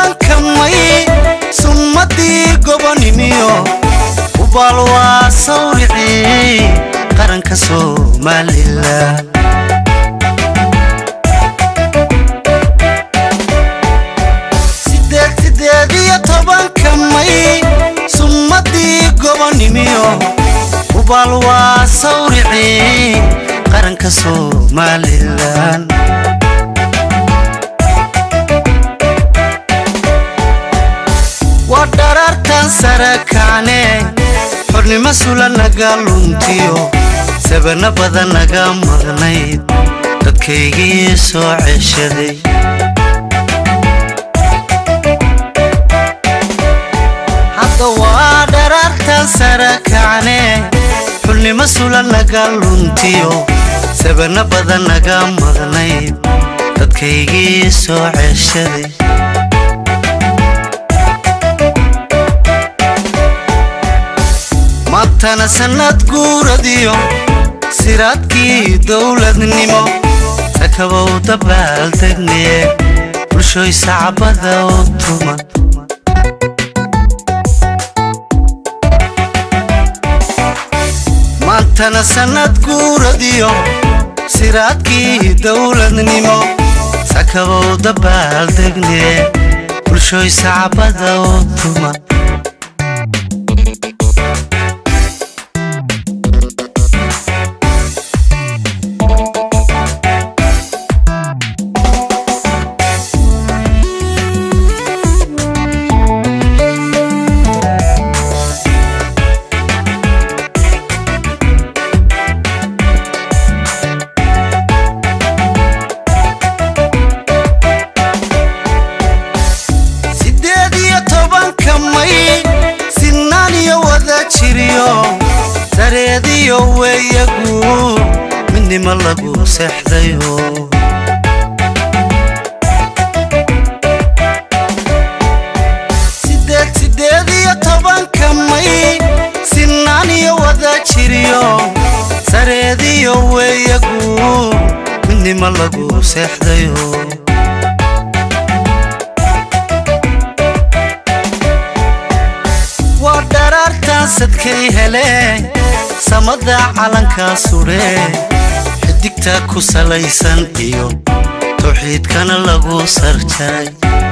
tobanka may summadii gobonimiyo ubaal waa sawricii qaranka somalilan sideed sideed iyo tobanka may summadii gobonimiyo ubaal waa sawricii qaranka somalilan waa dharaartan sare kacne xornimo sula naga luntiyo sabana badan naga maqnayd dadkaygii soo ceshaday hadda waa dharaartan sare kacne xulnimo sula naga luntiyo sabana badan naga maqnayd dadkaygii soo ceshaday maantana sannad guuradiyo siraadkii dowladnimo sakabow dabaaldegne bulshoy sacbada u tuma maantana sannad guuradiyo siraadkii dowladnimo sakabow dabaaldegne bulshoy sacbada u tuma sideed iyo tobanka may sinaan iyo wada jiriyo sareediyo weeyagu midnimo lagu seexdayo sideed sideed iyo tobanka may sinaan iyo wada jiriyo sareediyo weeyagu midnimo lagu seexdayo waa dharaartan sadkay hele samada calankaa sudhe xidigta ku salaysan iyo tawxiidkana lagu sarjaray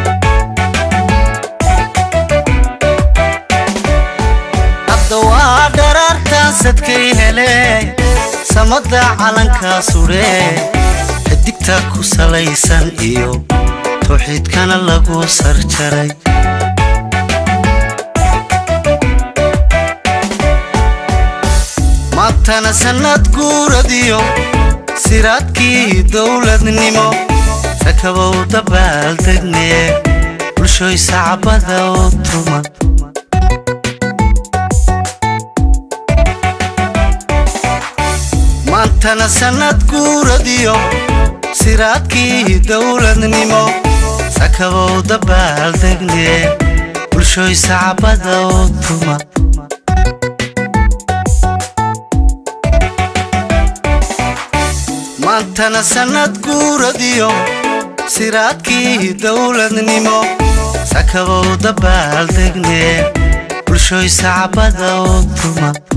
hadda waa dharaartan sadkay hele samada calankaa sudhe xidigta ku salaysan iyo tawxiidkana lagu sarjaray maantana sannad guuradiyo siraadkii dowladnimo sakabow dabaaldegne bulshoy sacbada u tuma maantana sannad guuradiyo siraadkii dowladnimo sakabow dabaaldegne bulshoy sacbada u tuma maantana sannad guuradiyo siraadkii dowladnimo sakabow dabaaldegne bulshoy sacbada u tuma